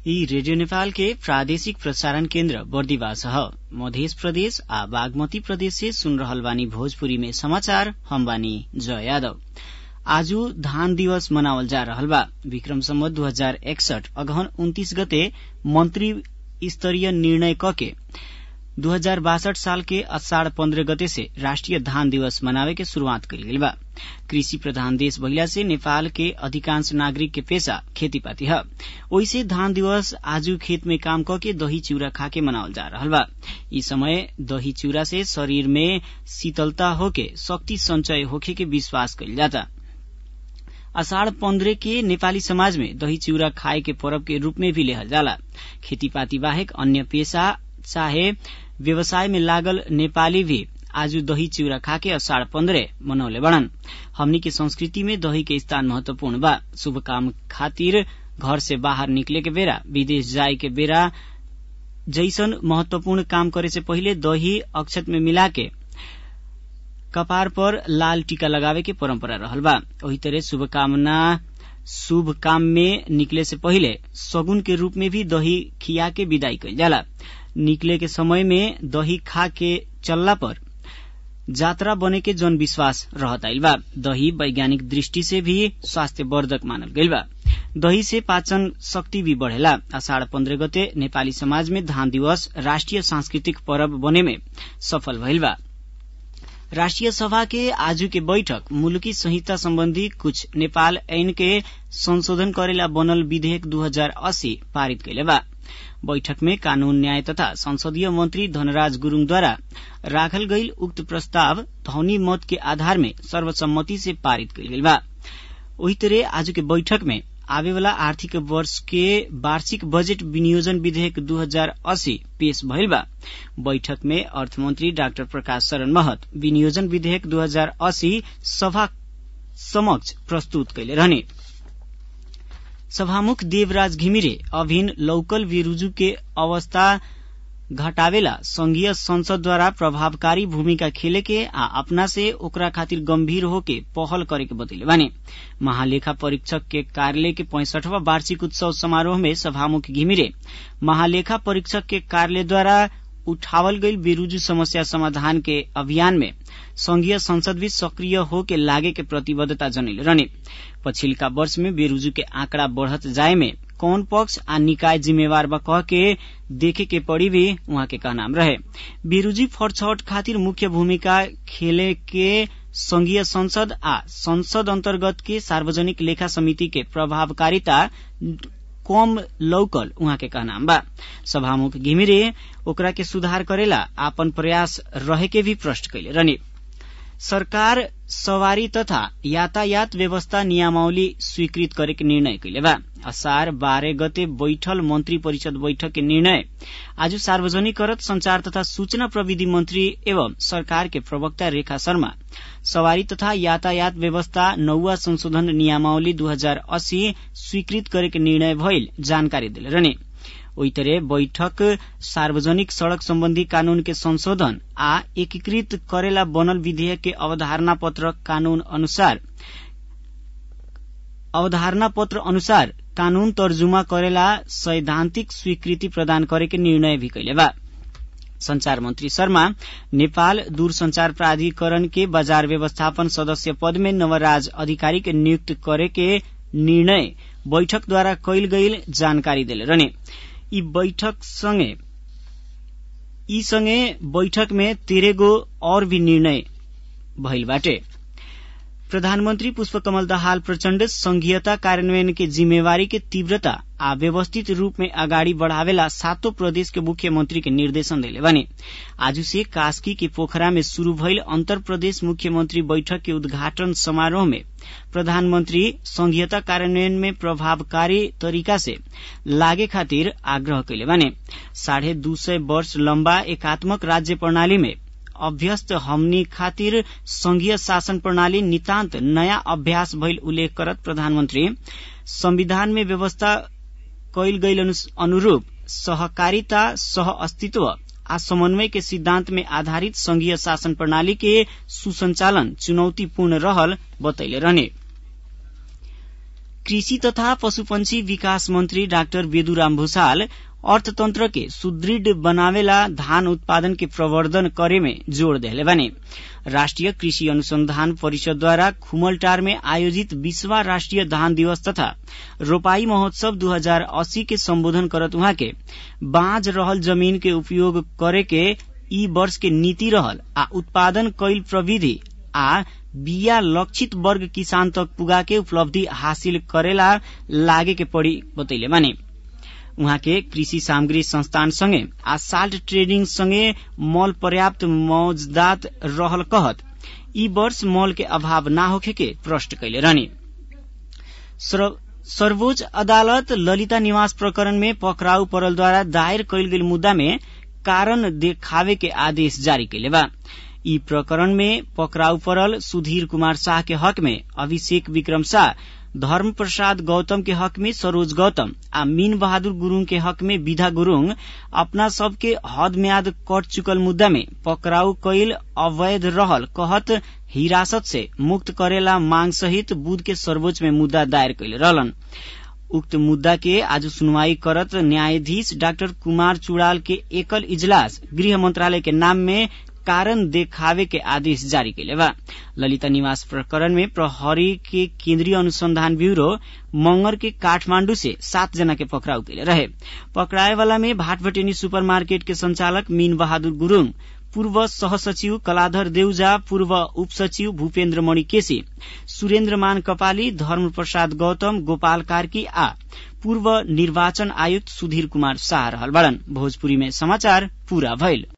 यी रेडियो नेपाल के प्रादेशिक प्रसारण केन्द्र बर्दिवास ह मध्य प्रदेश आ बागमती प्रदेश से सुन रहल बानी भोजपुरी में समाचार हम बानी जय यादव आजु धान दिवस मनावल जा रहल बा विक्रम सम्वत दू हजार एकसठ अगहन उन्तीस गते मंत्री स्तरीय निर्णय कके दू हजार बासठ साल के अषाढ़ पन्द्रह गते से राष्ट्रिय धान दिवस मनावे के शुरूआत कइल गइल बा कृषि प्रधान देश भइला से नेपाल के अधिकांश नागरिक के पेशा खेतीपाती ह ओइसे धान दिवस आजु खेत में काम कके दही चिउरा खाके मनावल जा रहल बा यी समय दही चिउरा से शरीर में शीतलता होके शक्ति संचय होखे के विश्वास कइल जाता अषाढ़ पन्द्रह के नेपाली समाज में दही चिउरा खाए के पर्व के रूप में भी लेहल जाला खेतीपाती बाहेक अन्य पेशा चाहे व्यवसाय में लागल नेपाली भी आज दही चिउरा खाके अषाढ़ पन्द्रह मनौले बड़न हमनी के संस्कृति में दही के स्थान महत्वपूर्ण बा शुभ काम खातिर घर से बाहर निकले के बेरा विदेश जाए के बेरा जैसन महत्वपूर्ण काम करे से पहिले दही अक्षत में मिला के कपार पर लाल टीका लगावे के परंपरा रहल बा वही तरह शुभकामना शुभ काम में निकले से पहिले सगुन के रूप में भी दही खिया के विदाई कइल जाला निकले के समय में दही खा के चलला पर जात्रा बने के जन विश्वास रहत आइल बा दही वैज्ञानिक दृष्टि से भी स्वास्थ्य वर्धक मानल गइल बा दही से पाचन शक्ति भी बढ़ेला अषाढ़ पन्द्रह गते नेपाली समाज में धान दिवस राष्ट्रिय सांस्कृतिक पर्व बने में सफल भइल बा राष्ट्रिय सभा के आजू के बैठक मुलुकी संहिता सम्बन्धी कुछ नेपाल ऐन के संशोधन करेला बनल विधेयक 2080 पारित कैले बा बैठक में कानून न्याय तथा संसदीय मंत्री धनराज गुरूङद्वारा राखल गईल उक्त प्रस्ताव ध्वनि मत के आधार में सर्वसम्मति से पारित कैल गेल बा वही तरह आज के बैठक में आवेवाला आर्थिक वर्ष के वार्षिक बजेट विनियोजन विधेयक 2080 पेश भइल बा बैठक में अर्थमन्त्री डाक्टर प्रकाश शरण महत विनियोजन विधेयक 2080 सभा समक्ष प्रस्तुत कैले रहने सभामुख देवराज घिमिरे अभिन लौकल विरूजु के अवस्था घटावेला संघीय संसदद्वारा प्रभावकारी भूमिका खेले के आ अपना से ओकरा खातिर गंभीर होके पहल करे के बतैले बानी महालेखा परीक्षक के कार्यालय के पैंसठवा वार्षिक उत्सव समारोह में सभामुख घिमिरे महालेखा परीक्षक के कार्यालय द्वारा उठावल गई बेरुजू समस्या समाधान के अभियान में संघीय संसद भी सक्रिय हो के लागे के प्रतिबद्धता जनैले रहने पछिल्का वर्ष में बेरुजू के आंकड़ा बढ़त जाए में कौन पक्ष आ निकाय जिम्मेवार बा कह के देखे के पड़ी भी उहाँ के कहनाम रहे बेरुजी फरछौट खातिर मुख्य भूमिका खेले के संघीय संसद आ संसद अन्तर्गत के सार्वजनिक लेखा समिति के प्रभावकारिता कम लौकल उहाँ के कहनाम बा सभामुख घिमिरे ओकरा के सुधार करेला आपन प्रयास रहे के भी प्रश्न कैले रहने सरकार सवारी तथा यातायात व्यवस्था नियमावली स्वीकृत करे के निर्णय कैले बा असार बाह्र गते बैठल मन्त्री परिषद बैठक के निर्णय आज सार्वजनिक करत संचार तथा सूचना प्रविधि मन्त्री एवं सरकार के प्रवक्ता रेखा शर्मा सवारी तथा यातायात व्यवस्था नौवा संशोधन नियमावली 2080 स्वीकृत करे के निर्णय भइल जानकारी दिले रहने ओई तरह बैठक सार्वजनिक सड़क सम्बन्धी कानून के संशोधन आ एकीकृत करेला बनल विधेयक के अवधारणा पत्र कानून अनुसार अवधारणा पत्र अनुसार कानून तर्जुमा करेला सैद्धान्तिक स्वीकृति प्रदान करे के निर्णय भी कैले बा संचार मंत्री शर्मा नेपाल दूरसंचार प्राधिकरण के बाजार व्यवस्थापन सदस्य पद में नवराज अधिकारी के नियुक्त करे के निर्णय बैठक द्वारा कैल गईल जानकारी दिले रहने यी बैठक सँगै यी सँगै बैठक में तेह्रगो और भी निर्णय भइल बाटे प्रधानमन्त्री पुष्पकमल दाहाल प्रचण्ड संघीयता कार्यान्वयन के जिम्मेवारी के तीव्रता आ व्यवस्थित रूप में अगाडि बढ़ावेला सातों प्रदेश के मुख्यमंत्री के निर्देशन दिले बने आज से कास्की के पोखरा में शुरू भइल अंतर प्रदेश मुख्यमंत्री बैठक के उद्घाटन समारोह में प्रधानमन्त्री संघीयता कार्यान्वयन में प्रभावकारी तरीका से लागे खातिर आग्रह कैले बने साढ़े दू सय वर्ष लम्बा एकात्मक राज्य प्रणाली में अभ्यस्त हमनी खातिर संघीय शासन प्रणाली नितान्त नयाँ अभ्यास भइल उल्लेख करत प्रधानमन्त्री संविधान में व्यवस्था कैल गईल अनुरूप सहकारिता सह अस्तित्व आ समन्वय के सिद्धांत में आधारित संघीय शासन प्रणाली के सुसंचालन चुनौतीपूर्ण रहल बतैले रहने कृषि तथा पशुपन्छी विकास मन्त्री डाक्टर बेदुराम भूषाल अर्थतंत्र के सुदृढ़ बनावेला धान उत्पादन के प्रवर्धन करे में जोड़ देले बने राष्ट्रिय कृषि अनुसंधान परिषदद्वारा खुमलटार में आयोजित बीसवा राष्ट्रिय धान दिवस तथा रोपाई महोत्सव 2080 के संबोधन करत उहाँ के बाँझ रहल जमीन के उपयोग करे के ई वर्ष के नीति रहल आ उत्पादन कैल प्रविधि आ बिया लक्षित वर्ग किसान तक पुगा के उपलब्धि हासिल करेला लागे के पड़ी बतैले माने उहाँ के कृषि सामग्री संस्थान संगे आ साल्ट ट्रेडिंग संगे मल पर्याप्त मौजदात रहल कहत ई वर्ष मल के अभाव ना होखे के प्रश्न कैले रहने सर्वोच्च अदालत ललिता निवास प्रकरण में पकड़ाउ परलद्वारा दायर कैल गेल मुद्दा में कारण देखावे के आदेश जारी कैले बा ई प्रकरण में पकड़ाउ परल सुधीर कुमार शाह के हक में अभिषेक विक्रम शाह धर्म प्रसाद गौतम के हक में सरोज गौतम आ मीन बहादुर गुरूङ के हक में विधा गुरूङ अपना सबके हद म्याद कट चुकल मुद्दा में पकड़ाउ कैल अवैध रहल कहत हिरासत से मुक्त करेला मांग सहित बुध के सर्वोच्च में मुद्दा दायर कैले रहलन उक्त मुद्दा के आज सुनवाई करत न्यायाधीश डाक्टर कुमार चुड़ाल के एकल इजलास गृह मंत्रालय के नाम में कारण देखावे के आदेश जारी कैले बा ललिता निवास प्रकरण में प्रहरी के केन्द्रीय अनुसंधान ब्यूरो मंगर के काठमांडू से सात जना के पकड़ाउ कैले रहे पकड़ाए वाला में भाटभटेनी सुपर मार्केट के संचालक मीन बहादुर गुरूङ पूर्व सहसचिव कलाधर देउजा पूर्व उप सचिव भूपेन्द्र मणि केसी सुरेन्द्र मान कपाली धर्म प्रसाद गौतम गोपाल कार्की आ पूर्व निर्वाचन आयुक्त सुधीर कुमार शाह रहल बड़न भोजपुरी में समाचार पूरा भइल